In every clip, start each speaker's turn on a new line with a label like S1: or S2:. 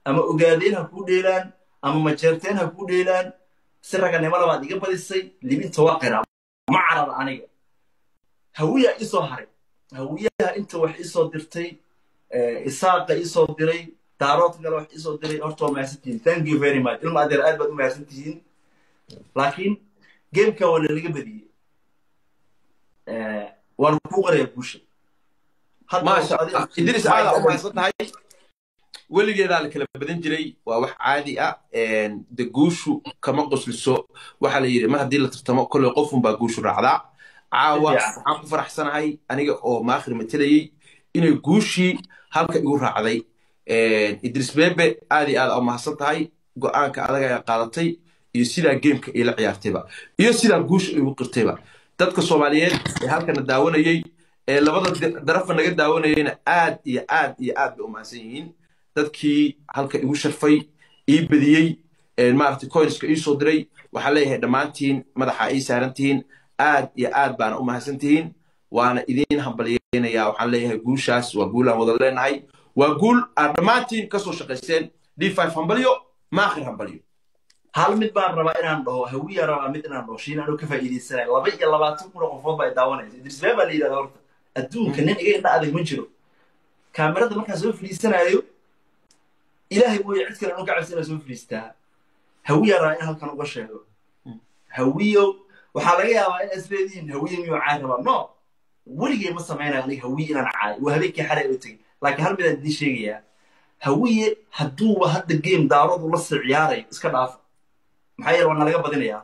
S1: ama ogaadeen ha kuu dheelaan ama majeerteen ha kuu dheelaan si raganimo labaad iga badisay libinta waa qiraa ma carara aniga hawiyaa isoo haray hawiyaha inta wax isoo dirtay isaaqa isoo diray daarood kale wax isoo diray horta waa mahadsantihiin thank you very much ilma adeer aad baad u mahadsan tihiin laakiin gamekan waa lalaga badiyey waan kuu qaraya guusha
S2: maasha allah idris aada u mahadsan tahay weligeedaa la kala badan jiray waa wax caadi ah de guushu kama qosliso waxaa la yidhi mar haddii la tartamo kolley qofunbaa guushu raacdaa caawa waxaan ku faraxsanahay aniga oo maakhir matelayey inay guushii halka igu raacday idris bebe aad iyo aad u mahadsan tahay go-aanka adaga ayaa qaadatay iyo sidaa geemka iila ciyaartayba iyo sidaa guusha igu qirtayba dadka soomaaliyeed ee halkana daawanayey ee labada darafa naga daawanayeyna aad iyo aad iyo aad bay u mahadsan yihiin dadkii halka igu sharfay ii badiyey maaragtay coinska ii soo diray waxaan leeyahay dhammaantiin madaxa ii saarantihiin aad iyo aad baana u mahadsan tihiin waana idiin hambalyeynayaa waxaan leeyahay guushaas waa guulaan wada leenahay waa guul aad dhammaantiin kasoo shaqaysteen d five hambalyo maakhir hambalyo
S1: hal mid baan rabaa inaan dhaho hawiya rabaa mid inaan dhaho shiin anuu ka faa'iidaysanaya laba iyo labaatan kun oo qofood baa daawanaysa idris bee baa la yidhahda horta adduunka nin iga indha adag ma jiro kaamirada markaan soo fadhiisanaayo ilaahay mooye cid kale anu ka cabsi inaan soo fadhiistaa hawiya rabaa in halkan uga sheego hawiyo waxaa laga yaabaa in isleedihiin hawiye miyuu caay rabaa no weligay ma samaynayo aniga hawiye inaan caay waa habeenkii xalay u tegay laakiin hal midaan idiin sheegayaa hawiye hadduuba hadda game daarodu la sii ciyaarayo iska dhaafa maxaa yeele waa nalaga badinayaa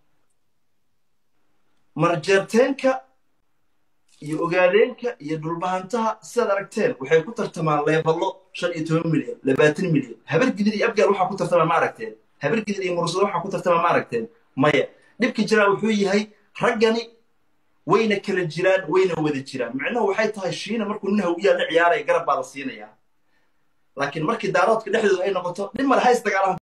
S1: marjeerteenka iyo ogaadeenka iyo dhulbahantaha sidaad aragteen waxay ku tartamaan leebalo shan iyo toban milyan labaatan milyan habar gidir iyo abgaar waxaa ku tartamaa ma aragteen habar gidir iyo mursado waxaa ku tartamaa ma aragteen maya dhibka jiraa wuxuu yahay raggani wayna kala jiraan wayna wada jiraan micnuhu waxay tahay shiina markuu nin hawiyaa la ciyaaraya garab baa la siinayaa laakiin markii daaroodka dhexdooda ay noqoto nin male ha isdagaalaan